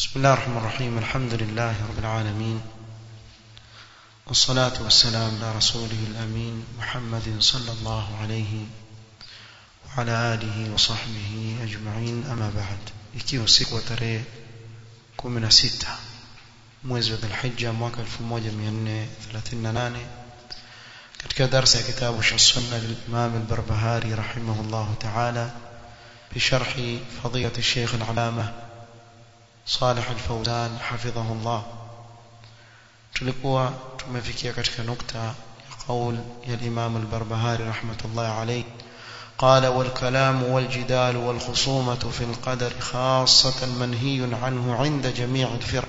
بسم الله الرحمن الرحيم الحمد لله رب العالمين والصلاة والسلام على رسوله الأمين محمد صلى الله عليه وعلى آله وصحبه أجمعين أما بعد ikiwa siku wa tarehe 16 mwezi wa Dhulhijja mwaka 1438 katika darasa ya kitabu cha sunna للإمام البربهاري رحمه الله تعالى بشرح فضيلة الشيخ العلامة صالح الفوزان حفظه الله tulikuwa tumefikia katika nukta ya qaul ya Imam al-Barbahari rahmatullah alayh قال والكلام والجدال والخصومة في القدر خاصة منهي عنه عند جميع الفرق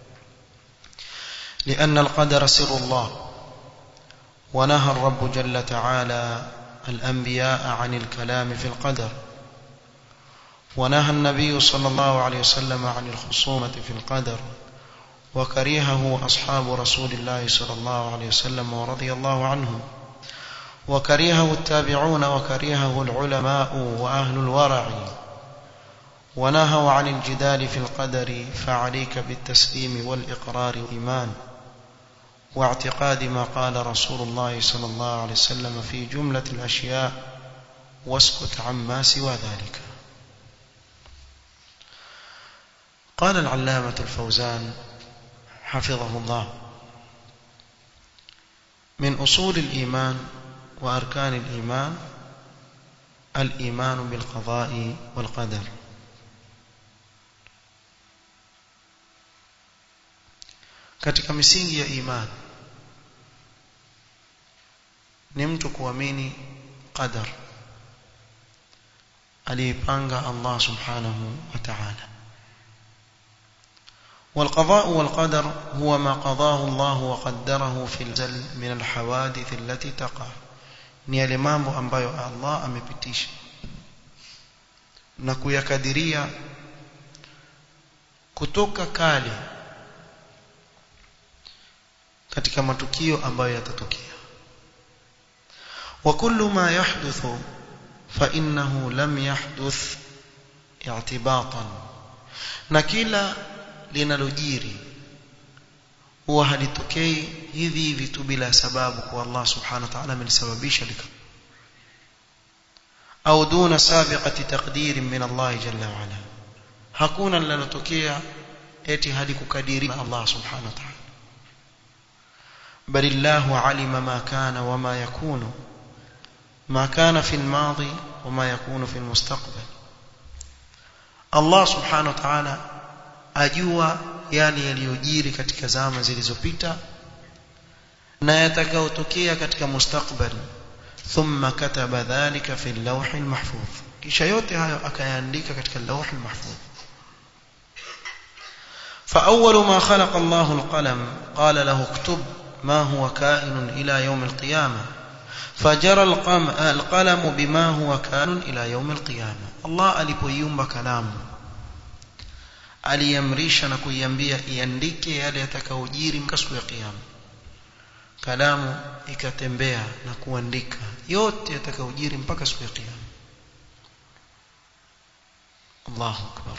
لأن القدر سر الله ونهى الرب جل تعالى الأنبياء عن الكلام في القدر ونهى النبي صلى الله عليه وسلم عن الخصومة في القدر وكرهه أصحاب رسول الله صلى الله عليه وسلم ورضي الله عنهم وكرهه التابعون وكرهه العلماء وأهل الورع ونهوا عن الجدال في القدر فعليك بالتسليم والإقرار والإيمان واعتقاد ما قال رسول الله صلى الله عليه وسلم في جملة الأشياء واسكت عما سوى ذلك قال العلامة الفوزان حفظه الله من أصول الإيمان وأركان الإيمان الإيمان بالقضاء والقدر katika misingi ya imani ni mtu kuamini qadar aliipanga Allah subhanahu wa ta'ala والقضاء والقدر هو ما قضاه الله وقدره في الزل من الحوادث التي تقع ni yale mambo ambayo Allah amepitisha na kuyakadiria kutoka kale katika matukio ambayo yatatokea wa kullu ma yahduthu fa innahu lam yahduth i'tibatan na kila linalojiri huwa halitokei hivi hivi tu bila sababu kwa Allah subhanahu wa ta'ala amelisababisha lika au duna sabiqati taqdir min Allah jalla wa ala hakuna linalotokea eti halikukadiri na Allah subhanahu wa ta'ala بل الله علم ما كان وما يكون ما كان في الماضي وما يكون في المستقبل الله سبحانه وتعالى ajua yale yaliyojiri katika zama zilizopita na yatakayotokea katika mustakbali thumma kataba dhalika fi al-lawh al-mahfuz kisha yote hayo akayaandika katika al-lawh al-mahfuz فأول ما خلق الله القلم قال له اكتب ما هو كائن إلى يوم القيامة فجرى القلم بما هو كائن إلى يوم القيامة الله alipoiumba kalamu aliamrisha na kuiambia iandike yale yatakayojiri mpaka siku ya kiyama kalamu ikatembea na kuandika yote yatakayojiri mpaka siku ya kiyama Allahu akbar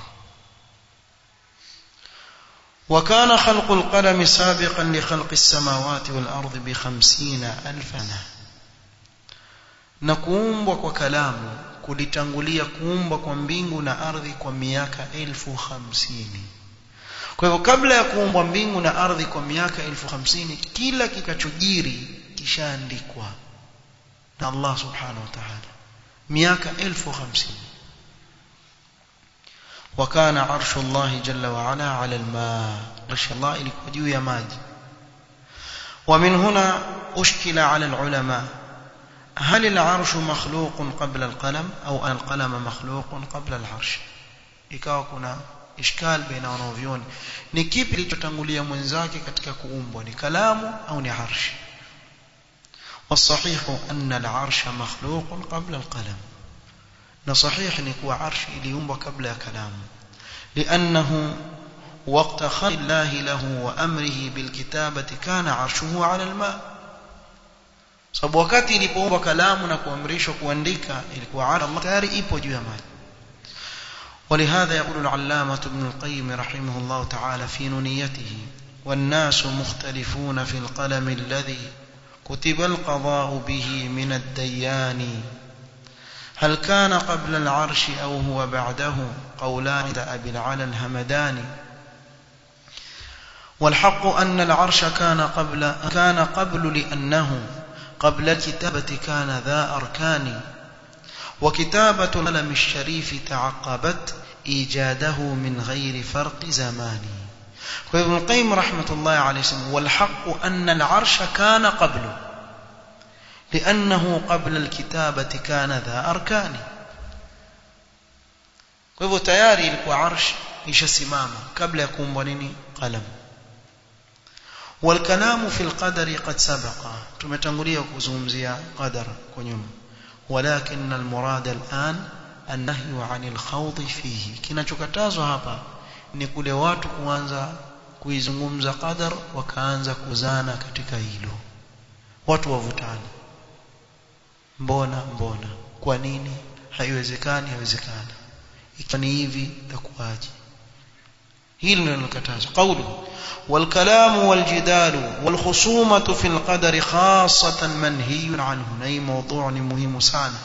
وكان خلق القلم سابقا لخلق السماوات والأرض بخمسين ألف سنة نكومبwa kwa kalamu kulitangulia kuumbwa kwa mbingu na ardhi kwa miaka elfu hamsini kwa hivyo kabla ya kuumbwa mbingu na ardhi kwa miaka elfu hamsini kila kikachojiri kishaandikwa na Allah subhanahu wa ta'ala miaka elfu hamsini وكان عرش الله جل وعلا على الماء عرش الله ilikuwa juu ya maji ومن هنا أشكل على العلماء هل العرش مخلوق قبل القلم أو القلم مخلوق قبل العرش ikawa kuna ishkal baina wanavyoni ni kipi kilichotangulia mwenzake katika kuumbwa ni kalamu au ni arshi والصحيح أن العرش مخلوق قبل القلم na صحيح ni kuwa arshi iliumbwa kabla ya kalamu لأنه وقت خلق الله له وأمره بالكتابة كان عرشه على الماء sababu wakati ilipoumbwa kalamu na kuamrishwa kuandika ilikuwa Allah tayari ipo juu ya maji ولهذا يقول العلامة ابن القيم رحمه الله تعالى في نونيته والناس مختلفون في القلم الذي كتب القضاء به من الديان هل كان قبل العرش أو هو بعده قولان عند أبي العلا الهمداني والحق أن العرش كان قبل كان قبل لأنه قبل الكتابة كان ذا أركان وكتابة القلم الشريف تعقبت إيجاده من غير فرق زمان وابن القيم رحمة الله عليه وسلم والحق أن العرش كان قبله لأنه قبل الكتابة كان ذا أركان kwa hivyo tayari ilikuwa arsh ishasimama kabla ya kuumbwa nini qalam والكلام في القدر قد سبق tumetangulia kuzungumzia qadar kwa nyuma ولكن المراد الآن النهي عن الخوض فيه kinachokatazwa hapa ni kule watu kuanza kuizungumza qadar wakaanza kuzana katika hilo watu wavutani mbona mbona kwa nini haiwezekani haiwezekani ikiwa ni hivi itakuwaje hili ndio linakatazwa qawlu والكلام والجدال والخصومة في القدر خاصة منهي عنه ني موضوع مهم sana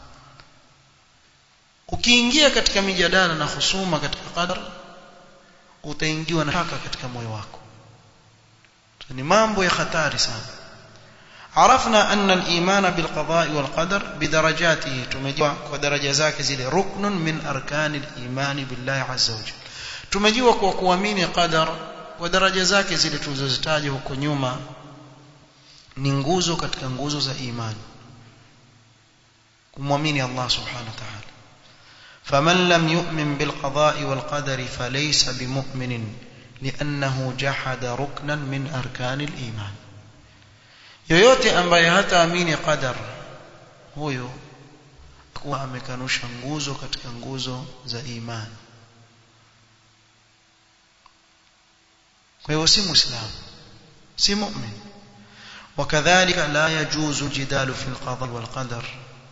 ukiingia katika mijadala na husuma katika qadar utaingiwa na shaka katika moyo wako ni mambo ya hatari sana عرفنا أن الإيمان بالقضاء والقدر بدرجاته تمجوا ودرجة ذاك زي ركن من أركان الإيمان بالله عز وجل تمجوا kuamini qadar wa daraja zake zile tulizozitaja huko nyuma ni nguzo katika nguzo za imani kumwamini Allah subhanahu wa ta'ala faman lam yu'min bil qada'i wal qadari falaysa bimu'minin li'annahu jahada ruknan min arkanil iman yoyote ambaye hataamini qadar huyo kuwa amekanusha nguzo katika nguzo za imani kwa hivyo si muislamu si mu'min وكذلك لا يجوز الجدال في القضاء والقدر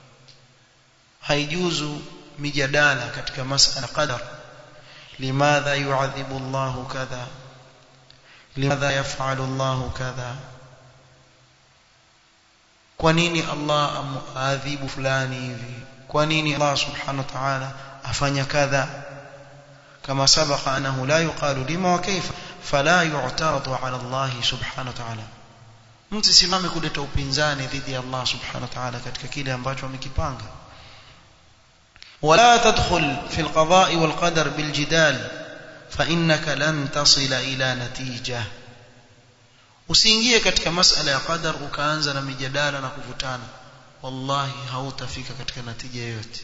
هيجوز مجادله katika masala qadar لماذا يعذب الله كذا لماذا يفعل الله كذا kwa nini Allah amuadhibu fulani hivi kwa nini Allah subhanahu wa ta'ala afanya kadha kama sabaqa annahu la yuqalu lima wa kayfa fala yu'taradu ala Allah subhanahu wa ta'ala mtu simame kuleta upinzani dhidi ya Allah subhanahu wa ta'ala katika kile ambacho amekipanga ولا تدخل في القضاء والقدر بالجدال فإنك لن تصل إلى نتيجة usiingie katika masala ya qadar ukaanza na mijadala na kuvutana wallahi hautafika katika natija yoyote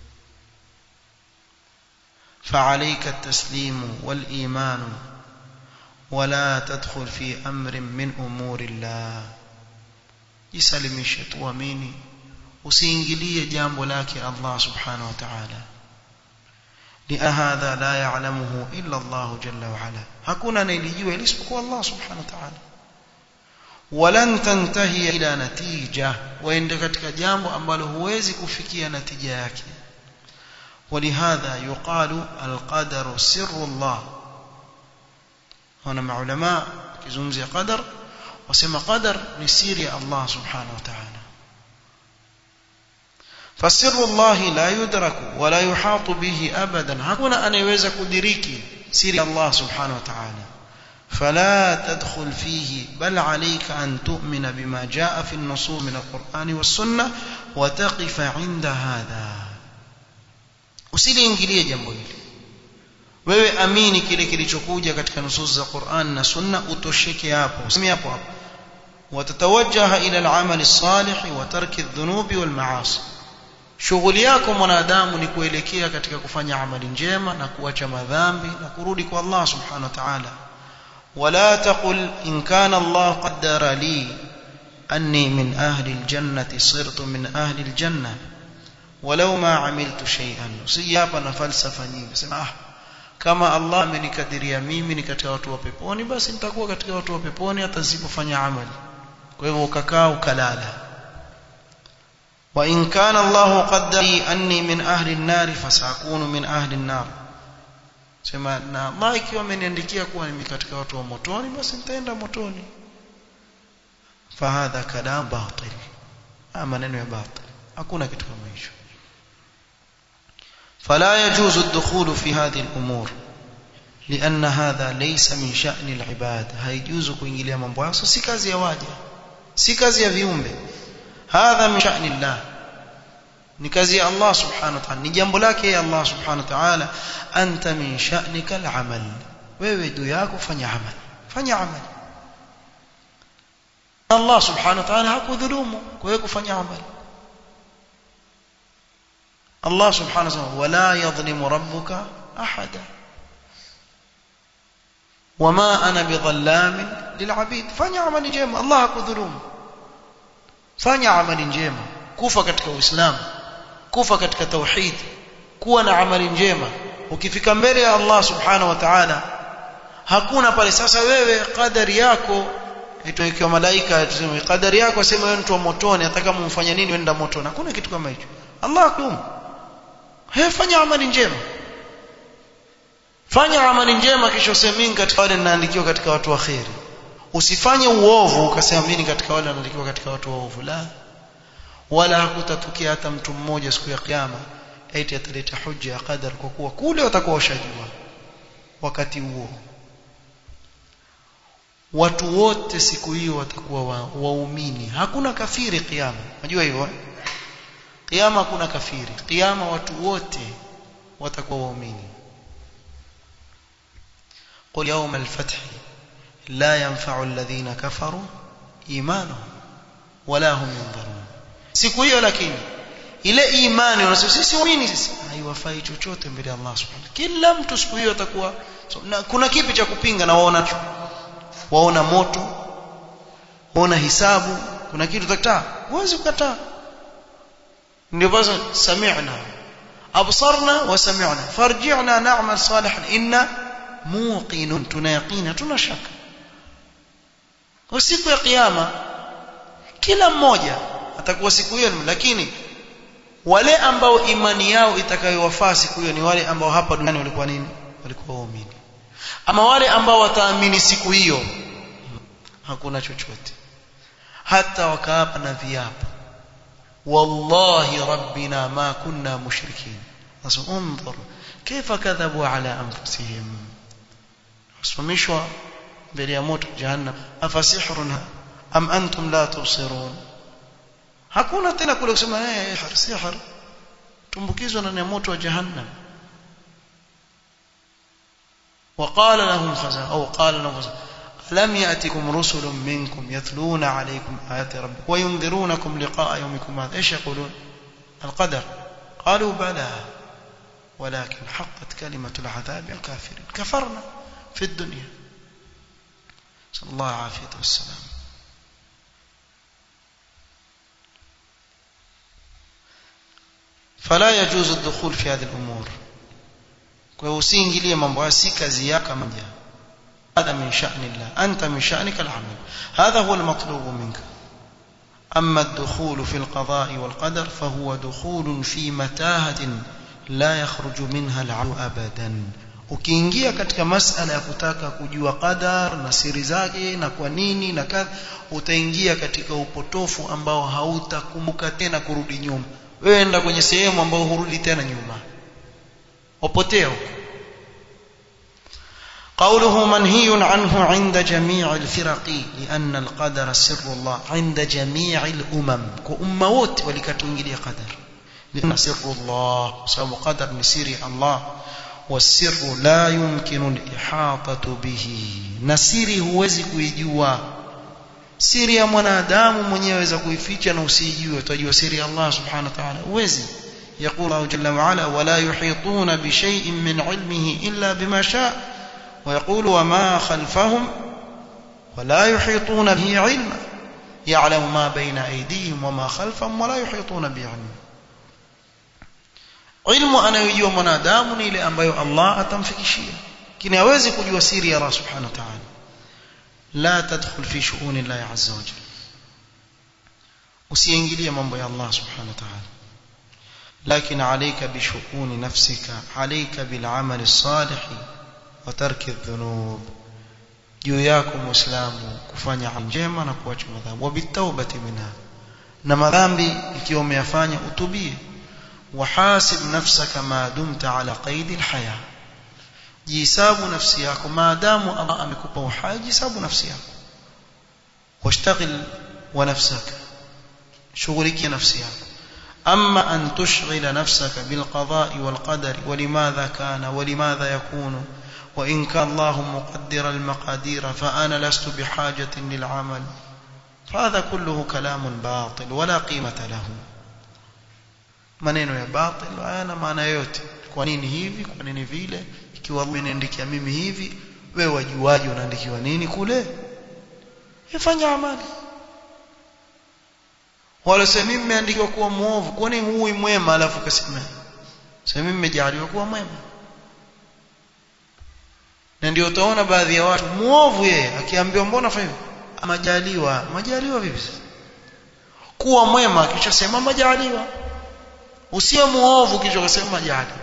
فعليك التسليم والإيمان ولا تدخل في أمر من أمور الله jisalimishe tuamini usiingilie jambo lake Allah subhanahu wa ta'ala لأن هذا لا يعلمه إلا الله جل وعلا hakuna anayelijua isipokuwa Allah subhanahu wa ta'ala ولن تنتهي إلى نتيجة وإن katika jambo ambalo huwezi kufikia natija yake ولهذا يقال القدر سر الله هنا مع علماء كزمزي قدر وسمى قدر نسير الله سبحانه وتعالى فسر الله لا يدرك ولا يحاط به أبدا hakuna anayeweza kudiriki siri Allah subhanahu wa ta'ala فلا تدخل فيه بل عليك أن تؤمن بما جاء في النصوص من القرآن والسنة وتقف عند هذا usiliingilie jambo hili wewe amini kile kilichokuja katika nusus za Qur'an na Sunna utosheke hapo usimi hapo hapo watatawajjaha ila al-amal as-salih wa tarki adh-dhunubi wal ma'asi shughuli yako mwanadamu ni kuelekea katika kufanya amali njema na kuacha madhambi na kurudi kwa Allah subhanahu wa ta'ala ولا تقل إن كان الله قدر لي أني من أهل الجنة صرت من أهل الجنة ولو ما عملت شيئا سيابا فلسفة nyingi ah kama Allah amenikadiria mimi ni katika watu wa peponi basi nitakuwa katika watu wa peponi hata nisipofanya amali kwa hivyo ukakaa ukalala وإن كان الله قدر لي أني من أهل النار فسأكون من أهل النار sema na Allah ikiwa ameniandikia kuwa mimi katika watu wa motoni basi nitaenda motoni fahadha kalam batil maneno ya batil hakuna kitu kama hicho فلا يجوز الدخول في هذه الأمور لأن هذا ليس من شأن العباد هيجوز kuingilia mambo hayo si kazi ya waja si kazi ya viumbe hadha min sha'ni Allah ni kazi ya Allah subhanahu wa ta'ala ni jambo lake ya Allah subhanahu wa ta'ala anta min sha'nika al-amal wewe juu yako fanya amal fanya amal Allah subhanahu wa ta'ala hakudhulumu kwa hiyo kufanya amal Allah subhanahu wa ta'ala wala yadhlimu rabbuka ahada وما انا بظلام للعبيد fanya amali njema Allah hakudhulumu fanya amali njema kufa katika uislamu kufa katika tauhid kuwa na amali njema ukifika mbele ya Allah subhanahu wa ta'ala hakuna pale sasa wewe kadari yako itoikiwa malaika tuseme kadari yako asema wewe mtu wa motoni ataka mumfanye nini wenda motoni hakuna kitu kama hicho Allah hakum he fanya amali njema fanya amali njema kisha useme katika wale ninaandikiwa katika watu wa khairi usifanye uovu ukasema mimi katika wale wanaandikiwa katika watu waovu la wala hakutatukia hata mtu mmoja siku ya kiyama eti ataleta hujja ya qadar kwa kuwa kule watakuwa washajua wakati huo watu wote siku hiyo watakuwa waumini wa hakuna kafiri kiyama unajua hiyo kiyama hakuna kafiri kiyama watu wote watakuwa waumini قل يوم الفتح لا ينفع الذين كفروا إيمانهم ولا هم ينظرون siku hiyo lakini ile imani unasema sisi waamini sisi haiwafai chochote mbele ya Allah subhanahu kila mtu siku hiyo atakuwa so, na kuna kipi cha kupinga na waona waona moto waona hisabu kuna kitu utakataa huwezi kukataa ndio basi sami'na absarna wa sami'na farji'na na'mal salihan inna muqinun tunayaqina tuna shaka kwa siku ya kiyama kila mmoja atakuwa siku hiyo lakini wale ambao imani yao itakayowafaa siku hiyo ni wale ambao hapa duniani walikuwa nini walikuwa waumini ama wale ambao wataamini siku hiyo hakuna chochote hata wakaapa na viapo wallahi rabbina ma kunna mushrikin sasa unzur kaifa kadhabu ala anfusihim wasimamishwa mbele ya moto jahannam afasihrun am antum la tubsirun hakuna tena kule kusema eh sihr tumbukizwa ndani ya moto wa jahannam وقال لهم خزنة أو قال لهم خزنة ألم يأتكم رسل منكم يتلون عليكم آيات ربكم وينذرونكم لقاء يومكم هذا إيش يقولون القدر قالوا بلى ولكن حقت كلمة العذاب الكافرين كفرنا في الدنيا صلى الله العافية والسلام فلا يجوز الدخول في هذه الأمور kwa hiyo usiingilie mambo haya si kazi yako moja هذا من شأن الله أنت من شأنك العمل هذا هو المطلوب منك أما الدخول في القضاء والقدر فهو دخول في متاهة لا يخرج منها العو أبدا ukiingia katika masala ya kutaka kujua qadar na siri zake na kwa nini na kadha utaingia katika upotofu ambao hautakumbuka tena kurudi nyuma wewe enda kwenye sehemu ambayo hurudi tena nyuma upotea قوله منهي عنه عند جميع الفرق لأن القدر سر الله عند جميع الأمم كأمة ووت ولكتنجلي قدر لأن سر الله سوى قدر نسير الله والسر لا يمكن الإحاطة به نسيري huwezi kuijua siri ya mwanadamu mwenyewe aweza kuificha na usijue utajua siri ya Allah subhanahu wa ta'ala huwezi يقول الله جل وعلا ولا يحيطون بشيء من علمه إلا بما شاء ويقول وما خلفهم ولا يحيطون به علما يعلم ما بين أيديهم وما خلفهم ولا يحيطون به علما ilmu anayojua mwanadamu ni ile ambayo Allah atamfikishia kini hawezi kujua siri ya Allah subhanahu wa ta'ala la tadkhul fi shu'uni Allah azza wa jalla usiingilie mambo ya Allah subhanahu wa ta'ala لكن عليك بشؤون نفسك عليك بالعمل الصالح وترك الذنوب juu yako muislamu kufanya njema na kuacha madhambi wabitaubati minha na madhambi ikiwa umeyafanya utubie wahasib nafsaka ma dumta ala qaidi alhaya jihesabu nafsi yako maadamu Allah amekupa uhai jihesabu nafsi yako washtagil wa nafsaka shughulikia nafsi yako أما أن تشغل نفسك بالقضاء والقدر ولماذا كان ولماذا يكون وإن كان الله مقدر المقادير فأنا لست بحاجة للعمل فهذا كله كلام باطل ولا قيمة له maneno ya batil hayana maana yote kwa nini hivi kwa nini vile ikiwa mimi naandikia mimi hivi wewe wajuaje unaandikiwa nini kule ifanya amali wala sasa mimi nimeandikiwa kuwa muovu kwa nini huyu mwema alafu kasema sasa mimi nimejaliwa kuwa mwema na ndio utaona baadhi ya watu muovu yeye akiambiwa mbona fanya majaliwa majaliwa vipi kuwa mwema kisha sema majaliwa usiwe muovu kisha kusema majaliwa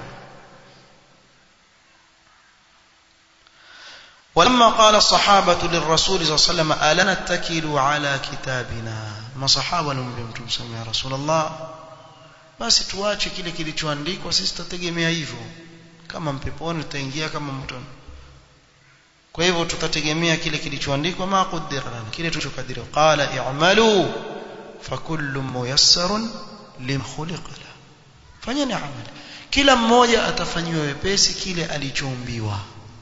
ولما قال الصحابة للرسول صلى الله عليه وسلم ألا نتكل على كتابنا ما صحابة نمبيمتم سمع يا رسول الله basi tuache kile kilichoandikwa sisi tutategemea hivyo kama mpeponi tutaingia kama motoni kwa hivyo tutategemea kile kilichoandikwa ma qaddara lana kile tulichokadiriwa qala i'malu fakullu muyassarun lima khuliqa la fanyeni amali kila mmoja atafanyiwa wepesi kile alichoumbiwa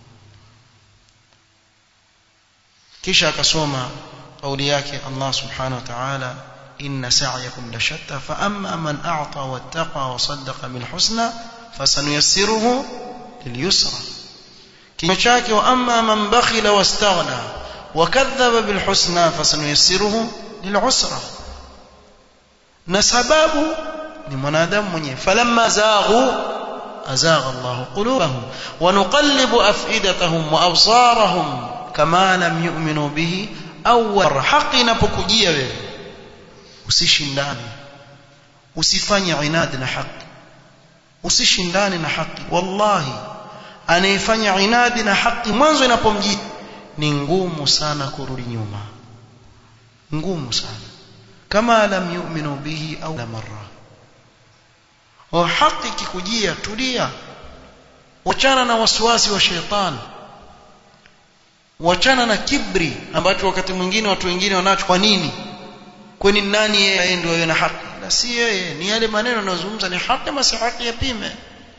kisha akasoma kauli yake Allah subhanahu wa ta'ala inna sa'yakum lashatta fa amma man a'ta wattaqa wa saddaqa bil husna fasanuyassiruhu lilyusra kinywa chake wa amma man bakhila wastaghna wa kadhaba bil husna fasanuyassiruhu lil usra na sababu ni mwanadamu mwenyewe falamma zaghu azagha Allah qulubahum wa nuqallibu afidatahum wa absarahum kama lam yu'minu bihi awwal haki inapokujia wewe usishindane usifanye inad na haki usishindane na haki wallahi anayefanya inadi na haki mwanzo inapomjia ni ngumu sana kurudi nyuma ngumu sana kama lam yu'minu bihi au la marra wa haki kikujia tulia wachana na wasiwasi wa shetani wachana na kibri ambacho wakati mwingine watu wengine wanacho kwa nini kwani nani yeye ndio yeye na haki na si yeye ni yale maneno yanayozungumza ni haki ama si haki yapime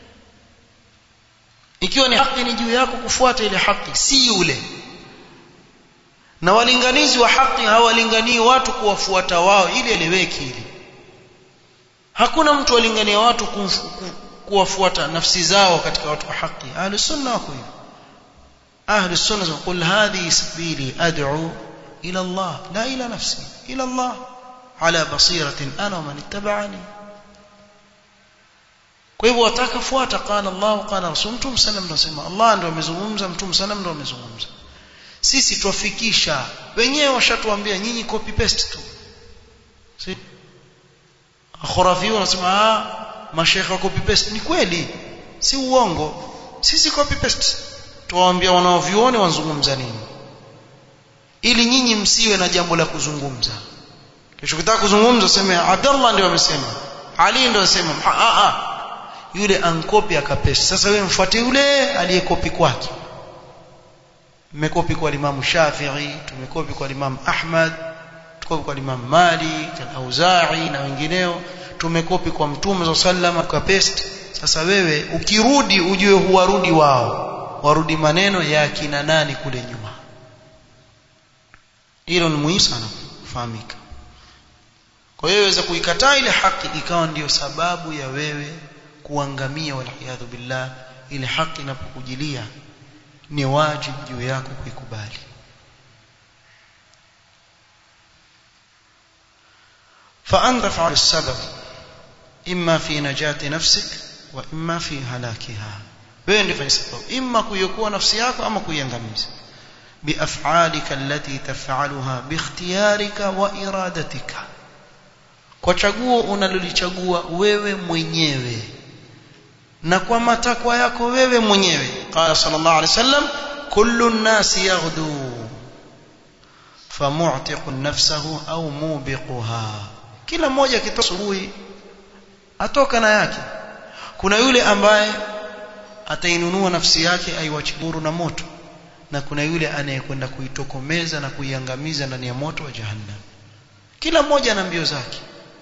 ikiwa ni haki ni juu yako kufuata ile haki si yule na walinganizi wa haki hawalinganii watu kuwafuata wao ili eleweke ili hakuna mtu alingania watu kuwafuata nafsi zao katika watu wa haki ahli sunna wako hivyo ahli sunna qul hadhi sabili ad'u ila Allah la ila nafsi ila Allah ala basiratin ana wa man ittaba'ani kwa hivyo wataka fuata qala Allah qala rasul mtume sallam ndo sema Allah ndo amezungumza mtume sallam ndo amezungumza sisi twafikisha wenyewe washatuambia nyinyi copy paste tu si khurafiyu wanasema ah mashekha copy paste ni kweli si uongo sisi copy paste tuwaambia wanaovione wanzungumza nini ili nyinyi msiwe na jambo la kuzungumza kesho kitaka kuzungumza useme Abdullah ndio amesema Ali ndio amesema a a yule ankopi akapesi sasa wewe mfuate yule aliyekopi kwake mmekopi kwa Imam Shafi'i tumekopi kwa Imam Ahmad tukopi kwa Imam Malik al-Auza'i na wengineo tumekopi kwa Mtume sallallahu akapesti sasa wewe ukirudi ujue huwarudi wao warudi maneno ya kina nani kule nyuma hilo ni muhimu sana kufahamika kwa hiyo waweza kuikataa ile haki ikawa ndiyo sababu ya wewe kuangamia waliyadhu billah ile haki inapokujilia ni wajibu juu yako kuikubali فأنت فعل السبب إما في نجاة نفسك وإما في هلاكها wewe ndio fanya sababu imma kuiokoa nafsi yako ama kuiangamiza biaf'alika allati taf'aluha bikhtiyarika wa iradatika kwa chaguo unalolichagua wewe mwenyewe na kwa matakwa yako wewe mwenyewe qala sallallahu alaihi wasallam kullu an-nasi yaghdu famu'tiqu nafsahu au mubiquha kila mmoja akitoka asubuhi atoka na yake kuna yule ambaye atainunua nafsi yake aiwachiburu na moto na kuna yule anayekwenda kuitokomeza na kuiangamiza ndani ya moto wa jahannam kila mmoja ana mbio zake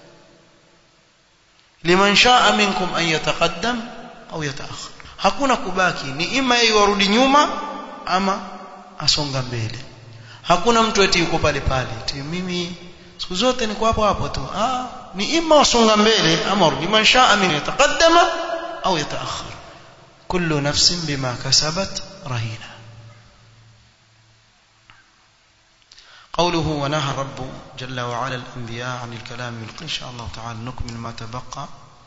liman shaa minkum an yataqaddam au yataakhir hakuna kubaki ni ima yeye warudi nyuma ama asonga mbele hakuna mtu eti yuko pale pale eti mimi siku zote niko hapo hapo tu ah ni ima wasonga mbele ama warudi man shaa min yataqaddama au yataakhir kullu nafsin bima kasabat rahina قوله ونهى الرب جل وعلا الأنبياء عن الكلام إن شاء الله تعالى نكمل ما تبقى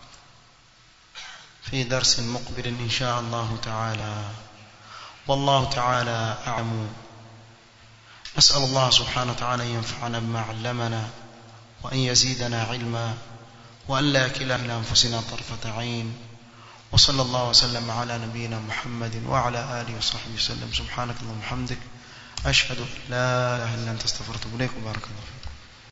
في درس مقبل إن شاء الله تعالى والله تعالى أعلم نسأل الله سبحانه وتعالى أن ينفعنا بما علمنا وأن يزيدنا علما وأن لا كلا إلى أنفسنا طرفة عين وصلى الله وسلم على نبينا محمد وعلى آله وصحبه وسلم سبحانك اللهم وبحمدك أشهد أن لا إله إلا أنت استغفرك إليك وبارك الله فيكم